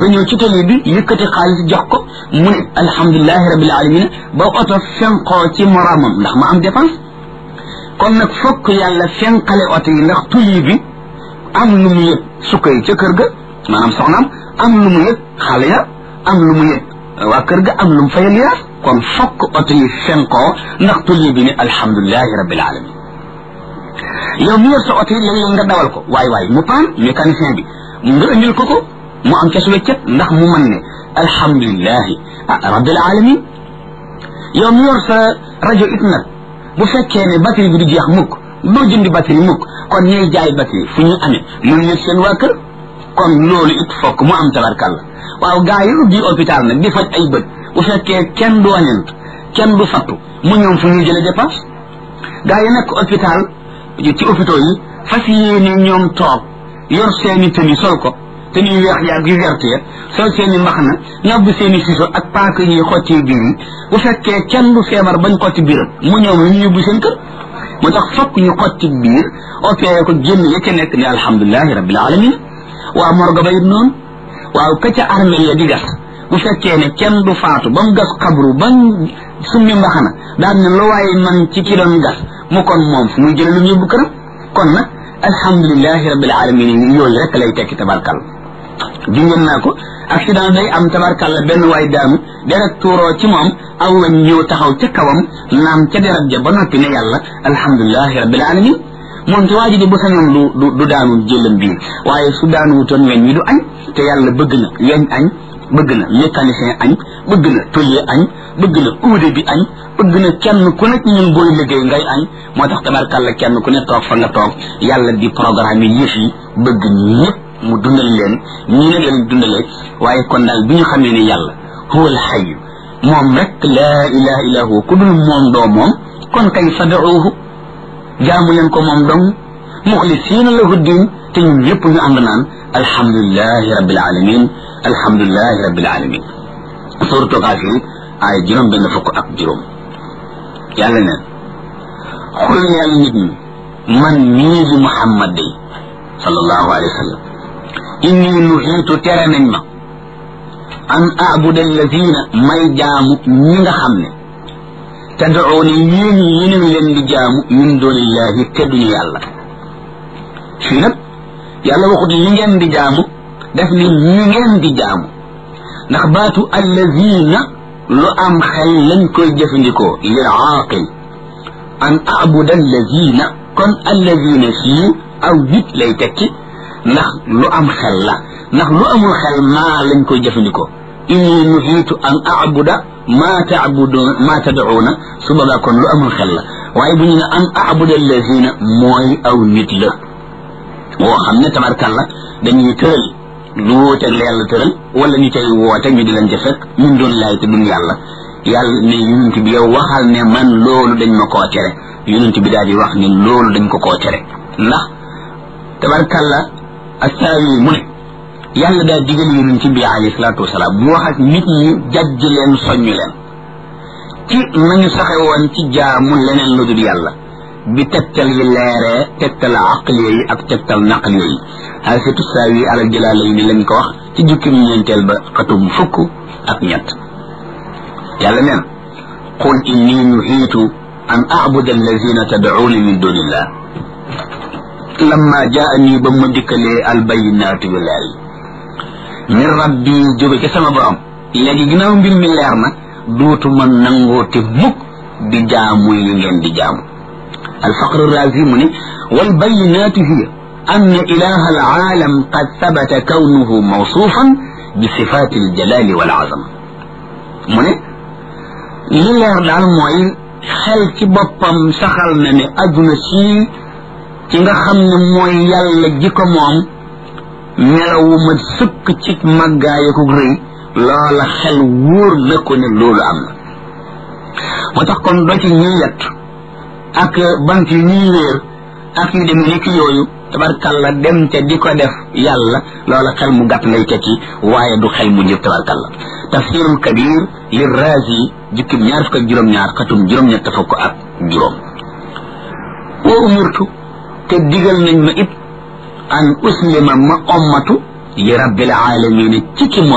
nga ñëw ci tali bi yëkkati xaalis jox ko mu ne alhamdulilahi rabbil alamin ba oto fenqoo ci moroomam ndax ma am dépense kon nag fokk yàlla fenqale oto yi ndax tuli bi am lu mu yëg sukka yi ca kër ga maanaam soxnaam am lu mu yëg xale ya am lu mu yëg waa kër ga am lu mu fayal yaas kon fokk oto yi fenkoo ndax tuli bi ne alhamdulilahi rabbil alamin yow mi yor sa oto yi léeg-léeg nga dawal ko waay waay mu paan mécanicien bi nga indil ko ko mu am ca su weccet ndax mu mën ne alhamdulilahi ah rabbil alamin yow mi yor sa rajo it nag bu fekkee ne batterie bi du jeex mukk doo jëndi batterie mukk kon ñuy jaay batterie fu ñu amee mën ñu seen waa kër kon loolu it fokk mu am tabarkàlla waaw gaa yi ubbi hôpital nag di faj ay bët bu fekkee kenn du wañant kenn du fattu mu ñoom fu ñuy jële dépense gaa yi nekk hôpital ci hôpitaux yi fas yéene ñoom toog yor seeni tëni sol ko te ñuy weex yaag yu verte ya sol seeni mbaxana ñàbb seeni siso ak paaka ñuy xotti biir yi bu fekkee kenn du feebar bañ xotti biiram mu ñoom lu ñu yóbbu seen kër moo tax fokk ñu xotti biir opéré ko génn ya ca nekk ne alhamdulilahi rabbil alamin waa morgo ba it noonu waaw ka ca armée ya di gas bu fekkee ne kenn du faatu ba mu gas xabru ba mu summi mbaxana daan ne lu waaye man ci ki doon gas mu kon moom fu muy jële lu mu yóbbu këram kon nag alhamdulilahi rabbil alamin yi yooyu rek lay tekki tabarkal jungoon naa ko accident day am tabarkalla benn waay daanu deret tuuroo ci moom aw weñ ñëw taxaw ca kawam naam ca deret ja ba noppi ne yàlla alhamdulilahi rabbil alamin moom ci waa ji di bu sañoon du du du daanu jëlam bii waaye su daanu wutoon weñ wi du añ te yàlla bëgg na weñ añ bëgg na mécanicien añ bëgg na tôlier añ bëgg na uude bi añ bëgg na kenn ku nekk ñun booy liggéey ngay añ moo tax tabarkalla kenn ku ne toog fa nga toog yàlla di programme yi yëf yi bëgg ñëpp mu dundal leen ñii ne leen dundalee waaye kon daal bi ñu xamee ne yàlla huwa alxayu moom rek laa ilaha illa huwa ku dul moom doo moom kon kay fadauhu jaamu leen ko moom dong muxlisiina lahu diin te ñun ñëpp ñu ànd naan alhamdulilahi rabbil alamin alhamdulilahi rabbil alamin suratu Gaafir ay juróom benn fukk ak juróom yàlla neen xul neel nit ñi man mii di Muhammad day sallallahu alayhi wa sallam inni nuhiitu tere nañ ma an abuda alladina may jaamu ñi nga xam ne tad'uuna yéen yéen leen di jaamu min doonillahi te duñu yàlla fii nag yàlla waxut li ngeen di jaamu def ni ñi ngeen di jaamu ndax baatu alladina lu am xel lañ koy jëfandikoo lil aaqil an abuda alladina kon alladina fii aw nit lay tekki ndax lu am xel la ndax lu amul xel maa lañ koy jëfandikoo inni nuhiitu an abuda maa taabudu maa tad'uuna su boobaa kon lu amul xel la waaye bu ñu ne an abuda allazina mooy aw nit la woo xam ne tabarkalla dañuy tëral lu wóoteeg la yàlla tëral wala ñu cay woote ñu di leen ca fekk ñun doon laay te duñ yàlla yàlla ne yonent bi yow waxal ne man loolu dañ ma koo tere yonent bi daal di wax ne loolu dañ ko koo tere ndax tabarkalla astaawi mu ne yàlla daal digal yonent bi alayhi salaatu wasalaam mu wax ak nit ñi jajj leen soññ leen ci nañu saxe woon ci jaamu leneen lu dul yàlla bi tegtal yi leeree tegtal aqliya yi ak tegtal naqliya yi xaasatu saawi alal jalaala yi ni lañ ko wax ci jukkim ñeenteel ba xatum fukk ak ñett yàlla neen qul inni nuhiitu an abuda allazina tad'uuna min dunillah lamma jaani ba ma dikkalee albayinaatu yu leer yi min rabbi jóge ci sama borom léegi ginnaaw mbir mi leer na duutuma nangoote mukk di jaamu yi ngeen di jaamu الفقر الرازي مني والبينات هي أن إله العالم قد ثبت كونه موصوفا بصفات الجلال والعظمة مني لله دال موي xel ci boppam saxal na ne aduna sii ci nga xam ne mooy yàlla ji ko moom melawu ma sëkk ci màggaay ko rëy loola xel wóor na ko ne loolu am na moo tax kon doo ci ñuy yett ak bant yi ñuy wéer ak yu demee ni ki yooyu tabarkalla dem ca di ko def yàlla loola xel mu gàtt ngay tekki waaye du xel mu njëf tabarkalla tafsirul kabir li razi jukkim ñaar fukk ak juróom-ñaar xatum juróom-ñett fukk ak juróom wa umirtu te digal nañ ma it an uslima ma ommatu li rabbil alamin ci ki